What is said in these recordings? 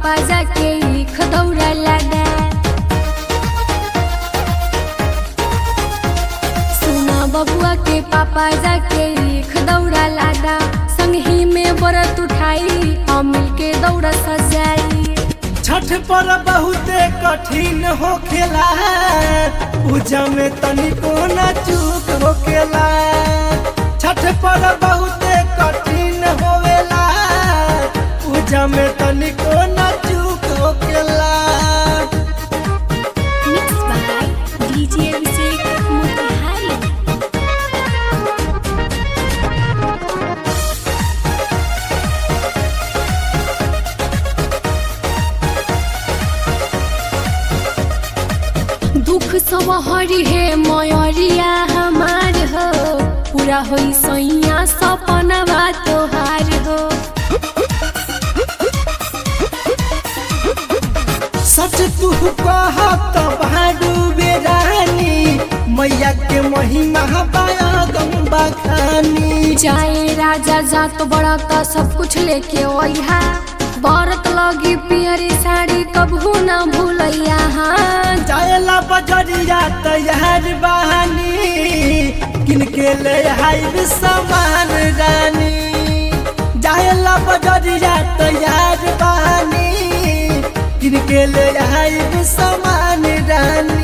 पापा जाके ईख दौड़ा लगा सुना बबुआ के पापा जाके ईख दौड़ा लगा संगही में बरत उठाई हम मिलके दौड़ा सजाई छठ पर बहुते कठिन होखेला पूजा में तनिको न चूक होखेला छठ पर बहुते कठिन होवेला पूजा में तनिको न चूक होखेला Mixed by DJ Abhishek Motihari. दुख सब हरि हे मयरिया हमार हो पूरा होई सैया सपनवा तोहार हो सच तू कहत भाडू बेरानी मैया के महिमा बाया गंबा खानी जाए राजा जात बड़ा त सब कुछ लेके ओइहा बरत लगी पियरी साड़ी कबहू ना भूलैया हाँ जायला बजरिया तैयार बहानी किनके ले हाई सामान रानी जायला बजरिया तैयार बहानी किनके ले हाई सामान रानी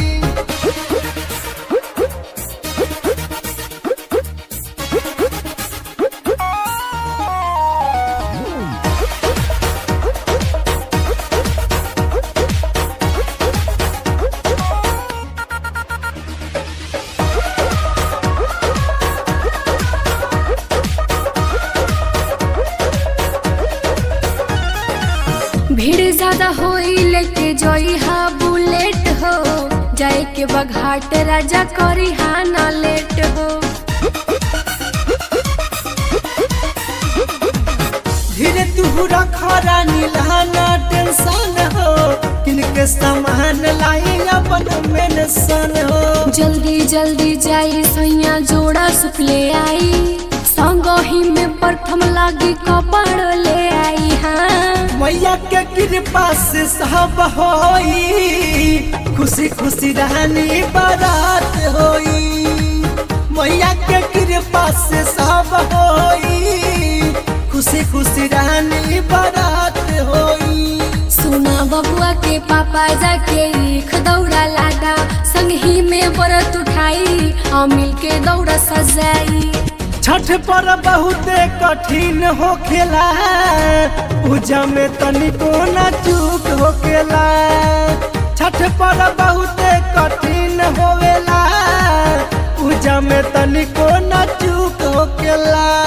भीड़ ज्यादा होई लेके जोई हा बुलेट हो जाए के बघाट राजा करी हा ना लेट हो धीरे तू रखरा नीलाना टेंशन हो किनके सामान लाई अपन मेंशन हो जल्दी जल्दी जाई सैया जोड़ा सुख ले आई संगही में प्रथम लागी कपड़ ले आई हाँ मैया के कृपा से सब होई खुशी खुशी रहनी बारात होई मैया के कृपा से सब होई खुशी खुशी रहनी बारात होई सुना बबुआ के पापा जाके ईख दौड़ा लागा संगही में बरत उठाई हम मिलके दौड़ा सजाई छठ पर बहुते कठिन होखेला पूजा में तनिको न चूक होखेला छठ पर बहुते कठिन होवेला पूजा में तनिको न चूक होखेला